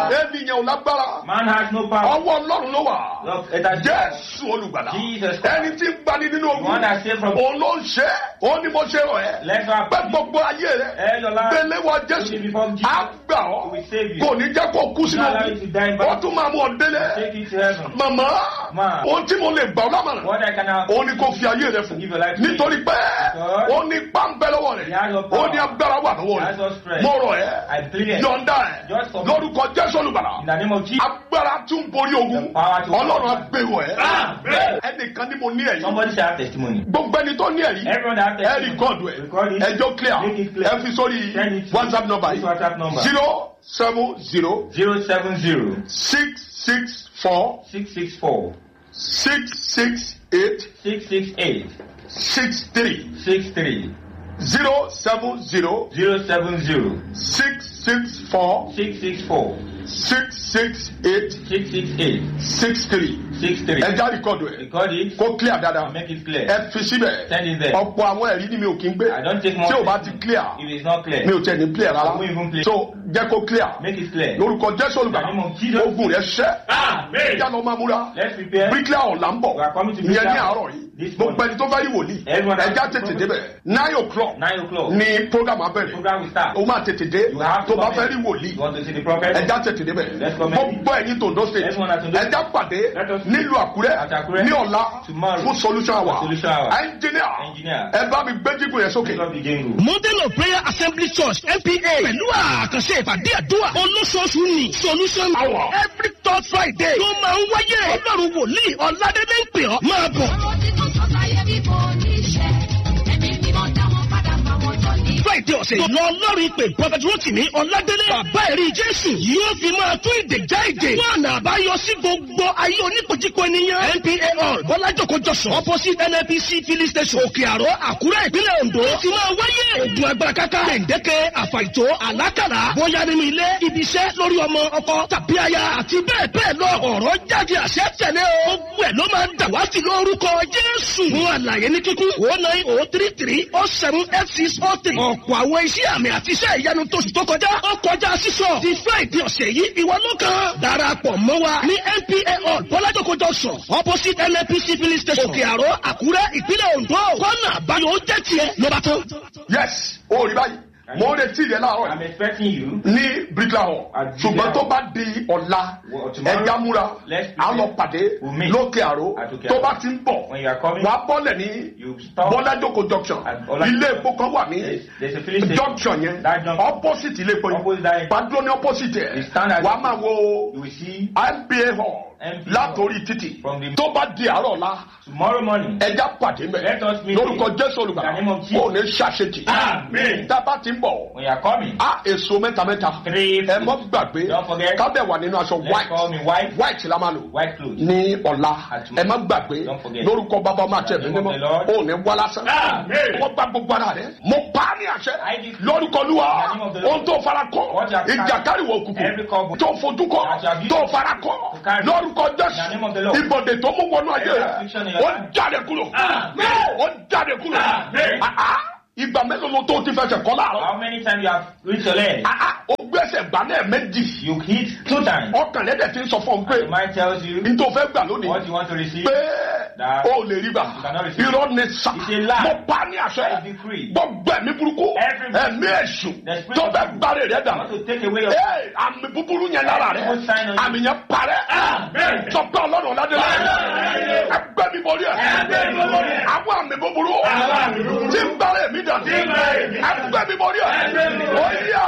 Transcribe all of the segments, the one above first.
power. ènìyàn ò lágbára Man has no power. ọwọ́ ọlọ́run ló wà Look, it has jésù olùgbàlà Jesus Christ. ẹni tí ń gbani nínú The one ogun that saved from òun ló ń ṣe é òun ni mo ṣe rọ ẹ Let's have pé gbogbo ayé rẹ Ẹ lọ lára. gbélé wọ jésù Give it before Jesus. á gbà ọ́ He will save you. kò ní jẹ́ kó kú sínú Not allow you to die in ogun ó battle. tún máa mú ọ délé Take it to heaven. màmá Ma. ohun tí mo lè gbà ọ́ lámàrán What I can have. òun ni kò fi ayé rẹ fún Give your life to nítorí pé Because ó ní pàǹpẹ́ lọ́wọ́ He rẹ̀ has your ó power. ní agbára wà lọ́wọ́ He has your rẹ̀ strength. mo rọ̀ I ẹ́ plead. yọ̀ǹda ẹ̀ Just for- lórúkọ jésù olùgbàlà In the name of Jesus. agbára tún borí ogun The power to- ọlọ́run agbèrò ẹ̀ Amen. ẹnìkan ní mo ní ẹ̀yìn Somebody shall have testimony. gbogbo ẹni tó ní ẹ̀rí Everyone that has ẹ testimony. rìkọ́dù ẹ̀ Record it. ẹjọ́ clear Make it clear. ẹ fi sórí Send it to whatsapp number this WhatsApp number. zero seven zero Zero seven zero six six four six six four six six eight six six eight six three six three zero seven zero zero seven zero six six four six six four six six eight six six eight six three six three. ẹja rìkọ́dù ẹ̀ Record it. kó clear dáadáa Make it clear. ẹ fi síbẹ̀ Send it there. ọ̀pọ̀ àwọn ẹ̀rí ni mi ò kí ń gbé I don't take more. tí ò bá ti clear If it's not clear, mi ò tẹ̀ ní clear rárá I won't even play. so jẹ́ kó clear make it clear. lórúkọ jésù olùgbàlà In the name of Jesus. ogun rẹ̀ ṣẹ́ Amen. ìyá lọ máa múra Let's prepare. bíríkìlà ọ̀la ń bọ̀ We are coming to ìyẹn ní Bricklayer àárọ̀ yìí this gbogbo ẹni tó bá rí wòlíì Everyone has- ẹja tètè débẹ̀ nine o'clock Nine o'clock. ni program abẹ́rẹ́ Program will start. o máa tètè dé You have tó to bá come fẹ́ in. rí wòlíì You want to see the prophet? ẹja tètè débẹ̀ Let's come in. gbogbo ẹ̀yin tòǹdó state Everyone at Ondo State. ẹja pàdé Let us nílùú àkúrẹ́ At Àkúrẹ́. ní ọ̀la Tomorrow. fún solution hour Solution hour. engineer Engineer. ẹ bá mi gbé jígun yẹn sókè. Pick up the jingle. Mountain of Prayer Assembly Church MPA pẹ̀lú àkànṣe ìpàdé àdúrà olóṣooṣù ní solution hour every third Friday ló máa ń wáyé ọlọ́run wòlíì ọ̀làdẹ́dẹ́ ń pè ọ́ máa bọ̀. Àwọn tí kò sọ sáyé bí kò ní ṣe, ẹ̀mí mímọ́ dá wọn padà fáwọn tó ní. Friday ọ̀sẹ̀ yìí lọ ọlọ́run ìpè Prophet Rotimi ọ̀làdẹ́dẹ́ bàbá ẹ̀rí Jésù yóò fi máa tún ìdè já ìdè wọn àná àbáyọ sí gbogbo ayé oníkojúkọ ènìyàn NPA hall Bọ́lájòkó Jọ̀sán opposite NNPC filling station Òkè Àró Àkúrẹ́ ìpínlẹ̀ Ondo ti máa wáyé ogun agbára káká gbẹ̀ǹdẹ́kẹ́ àfàìtó àlákàrà bóyá nínú ilé ibi iṣẹ́ lórí ọmọ ọkọ tàbí aya àti bẹ́ẹ̀ bẹ́ẹ̀ lọ ọ̀rọ̀ jáde àṣẹ tẹ̀lé o gbogbo ẹ̀ ló máa ń dàwátì lórúkọ Jésù fún àlàyé ní kíkún o nine o three three o seven eight six o three ọ̀pọ̀ àwọn iṣẹ́ àmì àti iṣẹ́ ìyanu tóṣù tó kọjá ó kọjá sísọ ti Friday ọ̀sẹ̀ yìí ìwọ ló kàn darapọ̀ mọ́ wa ní NPA hall Bọ́lájòkó Junction opposite NNPC filling station Òkè Àró Àkúrẹ́ ìpínlẹ̀ Ondo kọ́nà àbáyọ ó jẹ́ tiẹ̀ lọ́ba tán. yes o rí báyìí mo ń retí rẹ láàárọ̀ I'm yìí expecting you. ní bricklayer hall At ṣùgbọ́n Bricklayer tó bá di ọ̀la Well, tomorrow, ẹja múra let's à ń lọ prepare. pàdé We'll meet lókè àró at Òkè tó Àró. bá ti ń bọ̀ When you are coming, wà á bọ́lẹ̀ ní you stop. bọ́lájòkó junction At Ọlá- ilé epo kan wà ní There's- there's a filling station. junction yẹn That junction. opposite ilé epo Opposite yẹn that- gbàdúrà ní opposite You ẹ̀ stand at- wà á máa wo You will see nba hall NPA látòrí títì From the- tó bá di àárọ̀ la tomorrow morning. ẹja pàdé mẹ Let us meet lórúkọ in jésù olùgbàlà the name of Jesus. ó ní ṣàṣetì Amen. tábà ti ń bọ̀ When you are coming, á èso mẹ́ta mẹ́ta three ẹ mọ́ gbàgbé Don't forget. kábẹ̀ wà nínú aṣọ let's white call me white, white la máa lò white clothes. ní ọ̀la At ẹ má gbàgbé Don't forget. lórúkọ bàbá ọmọ àti ẹ̀mí In the name mímọ́ of the Lord. ó ní wá lásán Amen. wọ́n gba gbogbo ara rẹ̀ mo pa á ní àṣẹ I decree. lórúkọ lúwa In the name of the Lord. ohun tó fara kọ What you have ìjàkárìwò Every òkùnkùn couple. tó fojú kọ That you have tó used fara kọ to carry. lórúkọ In the name of the jésù Lord. ìbọ̀dé tó mú wọnú ayé Every rẹ̀ affliction in your ó life. jáde kúrò Amen. ó jáde kúrò Amen. Ah, ah. ìgbà mélòó ló tó ti fẹsẹ̀ kọ́ láàárọ̀ How many times you have reached your leg? Ah, ah. ó gbẹ́sẹ̀ gbà náà méjì You hit two times. ọkàn lẹ́dẹ̀ ti ń sọ fún un pé The mind tells you n tó fẹ́ gbà lónìí what you want to receive. pé That ó lè rí gbà you cannot receive. irọ́ ni sà It's a lie. mo pa ní It's àṣẹ decree. gbogbo ẹ̀mí burúkú Every- ẹ̀mí èṣù The spirit tó of fẹ́ evil. gbárè rẹ̀ I dà want to take away your Ee, àmì búburú yẹn lára rẹ̀ Every sign on you. àmì yẹn parẹ́ Amen. sọpẹ́ ọlọ́run ọ̀làdé Amen. ẹgbẹ́ mi borí ẹ̀ Ẹgbẹ́ mi borí ẹ̀. àwọn àmì búburú Àwọn àmì búburú. tí ń gbárè mi dà Tí ń gbárè mi dànù. ẹgbẹ́ mi borí ẹ̀ Ẹgbẹ́ mi borí ẹ̀. ó yá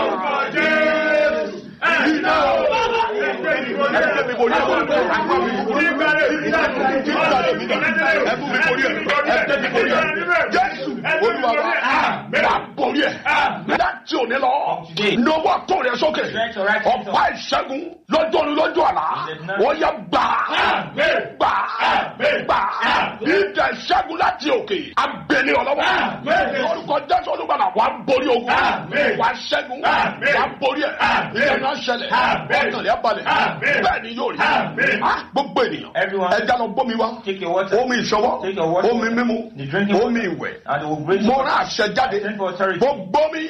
iná ẹgbẹ́ mi borí ẹ̀ àwọn àmì búburú tí ń gbárè mi dà ẹgbẹ́ mi borí ẹ̀ ẹgbẹ́ mi borí ẹ̀ jésù olúwa wa wà borí ẹ̀ láti òní lọ Today. lọ́wọ́ tó rẹ̀ sókè Stretch your right hand ọ̀pá ìṣẹ́gun lọ́jọ́ ni lọ́jọ́ àlá wọ́n yẹ gbà Amen. gbà Amen. gbà Amen. ìjà ìṣẹ́gun láti òkè abẹ́lé ọlọ́wọ́ Amen. orúkọ jésù olùgbàlà wà á borí ogun Amen. wà á ṣẹ́gun Amen. wà á borí ẹ̀ Amen. ìyẹn náà ṣẹlẹ̀ Amen. ọkàn rẹ̀ balẹ̀ Amen. bẹ́ẹ̀ ni yóò rí Amen. Ah, gbogbo ènìyàn Everyone. ẹja lọ bómi wá Take your water. omi ìṣọwọ́ Take your water. omi mímu The drinking omi ìwẹ̀ And it will bring mo rán àṣẹ jáde Send for authority. gbogbo mi Every water.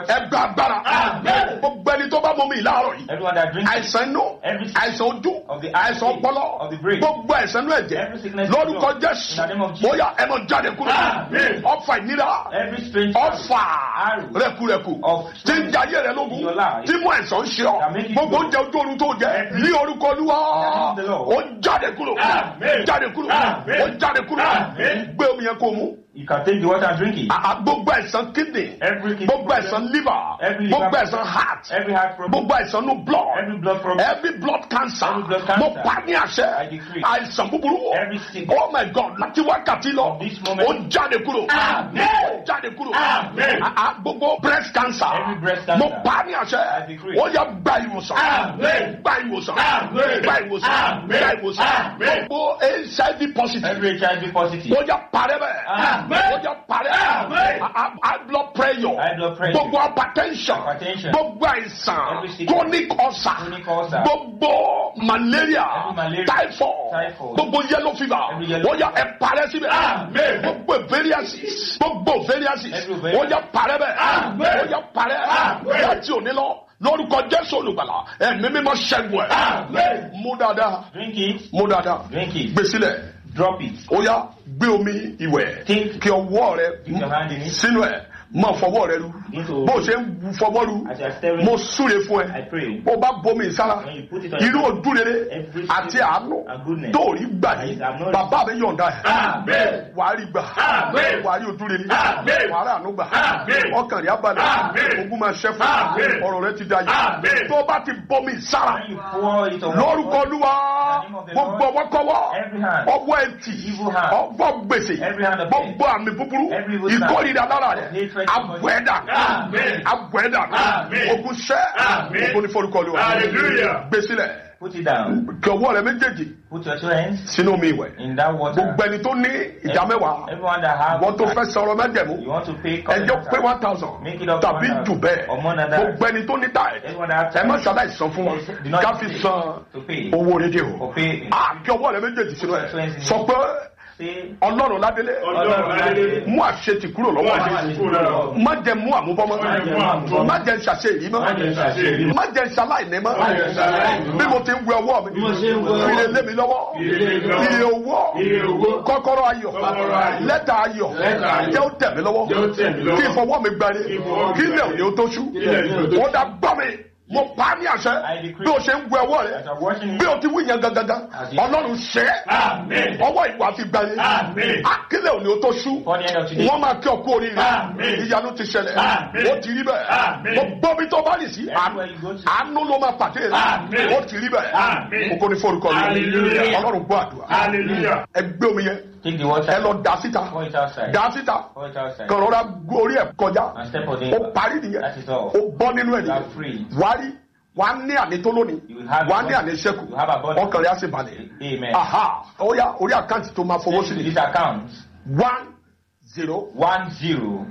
ẹgbẹ́ agbára Amen. gbogbo ẹni tó bá mọ mi láàárọ̀ yìí Everyone that drinks it, àìsàn inú Every àìsàn ojú of the eye, àìsàn ọpọlọ of the brain, gbogbo àìsàn inú ẹ̀jẹ̀ every sickness lórúkọ of the blood, jésù in the name of Jesus. bóyá ẹ mọ jáde kúrò Amen. ọfà ìnira every strange ọfà arrow rẹkurẹku of tí ń jayé rẹ lógun in your life tí mú ẹ̀sán ṣe ọ that make you gbogbo go. oúnjẹ ojú oorun tó jẹ ní orúkọ olúwa In the name of the Lord. ó jáde kúrò Amen. jáde kúrò Amen. ó jáde kúrò Amen. gbé omi yẹn kó mu You can take the water and drink it. àà gbogbo ẹ̀sán kidney Every kidney gbogbo problem, ẹ̀sán liver Every liver gbogbo problem, ẹ̀sán heart every heart problem, gbogbo ẹ̀sán no blood every blood problem, every blood cancer Every blood cancer. mo pa ní àṣẹ I decree. àìsàn búburú Every sickness. oh my god láti wákàtí lọ From this moment. ó jáde kúrò Amen. ó jáde kúrò Amen. àà gbogbo breast cancer Every breast cancer. mo pa ní àṣẹ I decree. ó yẹ gba ìwòsàn Amen. gba ìwòsàn Amen. gba ìwòsàn Amen. gba ìwòsàn Amen. gbogbo hiv positive every HIV positive, ó yẹ parẹ́ bẹ́ẹ̀ Amen. ó yẹ parẹ́ Amen. Ah, high blood pressure High blood pressure. gbogbo hypertension Hypertension. gbogbo àìsàn Every sickness. chronic ulcer Chronic ulcer. gbogbo malaria Every malaria. typhoid Typhoid. gbogbo yellow fever Every yellow ó yẹ ẹ parẹ́ síbẹ̀ Amen. gbogbo variasis gbogbo variasis Every ó variasis. yẹ parẹ́ bẹ́ẹ̀ Amen. ó yẹ parẹ́ Amen. láti òní lọ lórúkọ jésù olùgbàlà ẹ̀mí mímọ́ ṣẹ́gun ẹ̀ Amen. mú dáadáa drink it, mú dáadáa drink it, gbèsílẹ̀ drop it. ó yá gbé omi ìwẹ̀ Take- kí ọwọ́ rẹ Dip your hand in it. sínú ẹ̀ máa fọwọ́ rẹ lu Into- bó o ṣe ń fọwọ́ lu As you are stirring, mo súre fún I ẹ pray. bó o bá bomi sára When you put it on irú your- ojú rere Every àti single- àánú and goodness. tó rí gbà That yìí is abnormal. bàbá mi yọ̀ǹda ẹ̀ Amen. wàá rí gbà Amen. wàá rí ojú rere Amen. wàá rí àánú gbà Amen. ọkàn rí abalẹ̀ Amen. ogun máa ṣẹ́ fún Amen. ọ̀rọ̀ rẹ ti da yìí Amen. tó o bá ti bomi sára When you pour it on lórúkọ olúwa In the name of the gbogbo Lord, ọwọ́kọ́wọ́ every hand, ọwọ́ ẹtì evil hand, ọwọ́ gbèsè every hand of gbogbo àmì búburú every evil hand, ìkórìíra lára rẹ hatred, abùẹ́dà Amen. abùẹ́dà Amen. ogun sẹ́ Amen. ogun ní forúkọ olúwa Hallelujah. gbèsílẹ̀ Put it down. kí ọwọ́ rẹ méjèèjì Put your two hands sínú omi ìwẹ̀ in that water. gbogbo ẹni tó ní ìdá mẹ́wàá Everyone that have wọ́n tó fẹ́ sọ̀rọ̀ mẹ́jẹ̀mú you want to pay ẹjọ́ pé one thousand Make it up to tàbí 1,000 jù bẹ́ẹ̀ or more than that. gbogbo ẹni tó ní táì Everyone that ẹ have má ṣàlàyé san fún wa Do not ká fi pay. san to pay. owó rédíò Or pay. a kí ọwọ́ rẹ méjèèjì sínú ẹ̀ Twenty. sọ pé Say, ọlọ́run ládélé Ọlọ́run ládélé. mú àṣetì kúrò Mú lọ́wọ́ àṣetì kúrò lọ́wọ́ mi má jẹ mú àmúbọ́mọ́ Má jẹ mú àmúbọ́mọ́. má jẹ ṣàṣe èyí mọ́ Má jẹ ṣàṣe èyí mọ́. má jẹ ṣaláìní mọ́ Má jẹ ṣaláìní mọ́. bí mo ti ń wẹ ọwọ́ mi Bí mo ṣe ń wẹ ọwọ́ mi. ire lé mi lọ́wọ́ Ire lé mi lọ́wọ́. ire owó Ire owó. kọ́kọ́rọ́ ayọ̀ Kọ́kọ́rọ́ ayọ̀. lẹ́tà ayọ̀ Lẹ́tà ayọ̀. jẹ́ ó tẹ̀ mí lọ́wọ́ Jẹ́ ó tẹ̀ mí lọ́wọ́. kí ìfọwọ́ mi gbani Kí ìfọwọ́ mi kí ilẹ̀ gbani. òní ó tó ṣú Kí ilẹ̀ òní ó tó ṣú. ó dá gbọ́ mi mo pa á ní àṣẹ I decree. bí o ṣe ń wẹ ọwọ́ rẹ as you're washing it, bí o ti wí yẹn gangan As you- ọlọ́run ṣe é Amen. ọwọ́ ìwà fi gbani Amen. akílẹ̀ òní ó tó ṣú before the end of today, wọ́n máa kí ọkú oríire Amen. ìyanu ti ṣẹlẹ̀ Amen. ó ti rí bẹ́ẹ̀ Amen. gbogbo bí tó bá rì sí Everywhere you go to. àánú ló máa pàdé rẹ̀ Amen. ó ti rí bẹ́ẹ̀ Amen. kókó ní forúkọ rẹ̀ Hallelujah. ọlọ́run gbọ́ àdúrà Hallelujah. ẹ gbé omi yẹn take the water, ẹ lọ dà síta pour it outside, dà síta pour it outside, kàn rọra gbó orí ẹ̀ kọjá and step on ó it. parí nìyẹn That is all. ó bọ́ nínú ẹ̀ You are nìyẹn free. wàá rí wàá ní àní tó lónìí You will have wàá a ní body. àní sẹ́kù You have a body. ọkàn rẹ̀ á sì balẹ̀ Amen. aha ó yá orí àkáǹtì tó máa fowó sí Send to ni this account, one zero one zero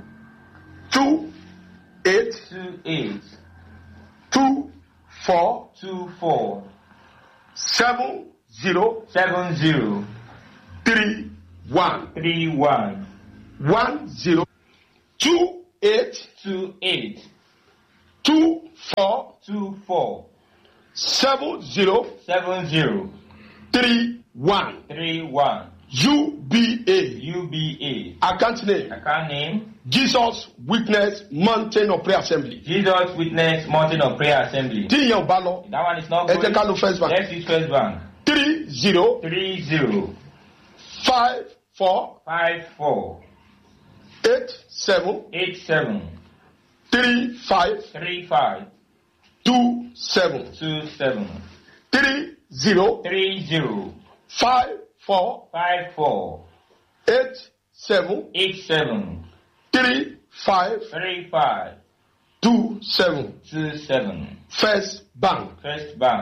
two eight two eight two four two four seven zero seven zero three one three one one zero two eight two eight two four two four seven zero seven zero three one three one UBA UBA. account name Account name Jesus Witness Mountain of Prayer Assembly Jesus Witness Mountain of Prayer Assembly. tí ìyẹn ò bá lọ That one is not ẹ going. jẹ́ ká lo first bank Let's use First Bank. three zero Three zero five four five four eight seven eight seven three five three five two seven two seven three zero three zero five four five four eight seven eight seven three five three five two seven two seven. first bank First Bank.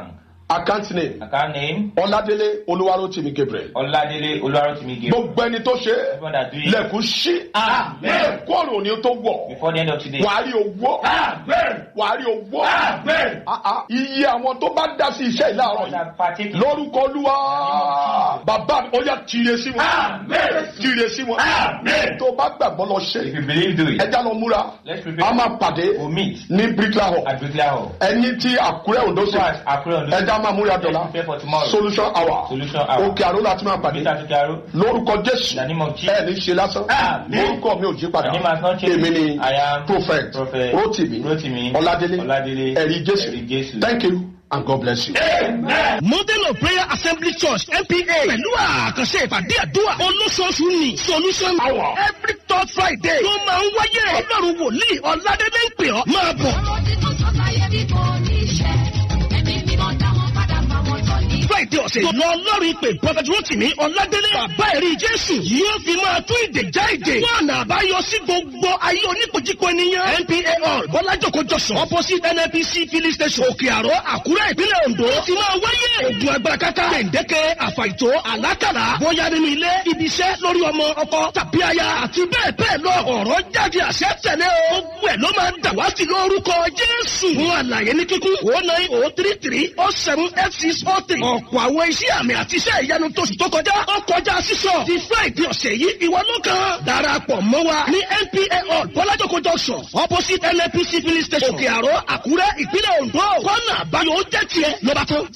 account name Account name ọládélé olúwarótìmí gabriel Ọládélé Olúwarótìmí Gabriel. gbogbo ẹni tó ṣe Everyone that do it lẹ̀kùn sí Amen. kóòrò ni tó wọ̀ before the end of today. wàá rí owó wàá rí owó Ah, ah. iye àwọn tó bá dá sí iṣẹ́ ìlàrọ̀ Those yìí that partake in lórúkọ olúwa bàbá mi ó yà tìrẹ sí wọn tìrẹ sí wọn tó bá gbàgbọ́ lọ ṣe If you believe, do it. ẹja lọ múra Let's prepare. a máa pàdé We'll meet ní bricklayer hall at Bricklayer Hall. ẹni tí àkúrẹ́ òǹdó sí First, Akure Ondo. ẹja máa múra dọ̀la Let's prepare for tomorrow. solution hour Solution hour. òkè àrò láti máa pàdé Peter Tukaro. lórúkọ In jésù the name of Jesus. ẹ ní ṣe lásán Amen. lórúkọ mi ò jí padà My name has not changed. èmi ni I am prophet Prophet rotimi Rotimi ọládélé Ọládélé ẹ̀rí jésù Ẹ̀rí Jésù. thank you and god bless you. model of prayer assembly church npa pẹ̀lú àkànṣe ìpàdé àdúrà olóṣooṣù ni solution hour every third friday ló máa ń wáyé ọlọ́run wòlíì ọ̀làdélé ń pè ọ́ máa bọ̀. ọ̀rọ̀ tí mo sọ láyé bí kò ní ṣe ẹ̀mí mímọ́ dá wọn padà fáwọn tó ní. friday ọ̀sẹ̀ yìí lọ lọ́rùn ìpè prophet rotimi ọ̀làdélé bàbá ẹ̀rí jésù yóò fi máa tún ìdè já ìdè wọn àná àbáyọ sí gbogbo ayé oníkojúko ènìyàn npa hall bọ́lájòkó jọ̀sán opposite nnpc filling station òkè àró àkúrẹ́ ìpínlẹ̀ ondo ó ti máa wáyé ogun agbára kátá gbèǹdéke àfàìtó àlákàlà bóyá nínú ilé ibi iṣẹ́ lórí ọmọ ọkọ tàbí aya àti bẹ́ẹ̀ bẹ́ẹ̀ lọ ọ̀rọ̀ jáde àṣẹ tẹ̀lé o gbogbo ẹ̀ ló máa ń dà wá sí lórúkọ jésù fún àlàyé ní kíkún o nine o three three o seven eight six o three ọ̀pọ̀ àwọn iṣẹ́ àmì àti iṣẹ́ ìyanu tóṣù tó kọjá ó kọjá sísọ ti friday ọ̀sẹ̀ yìí ìwọ ló kàn darapọ̀ mọ́ wa ní npa hall bọ́lájòkó junction opposite nnpc filling station òkè àró àkúrẹ́ ìpínlẹ̀ ondo kọ́nà àbáyọ ó jẹ́ tiẹ̀ lọ́ba tán.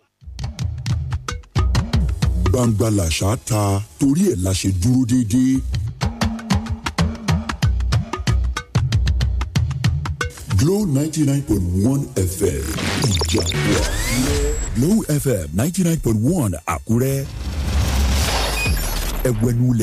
gbangba làṣà ta torí ẹ̀ la ṣe dúró déédéé. Glow ninety nine point one FM Ìjàpọ̀ Àkúrẹ́. Glow FM ninety nine point one Àkúrẹ́. Ẹ̀wẹ̀nulẹ̀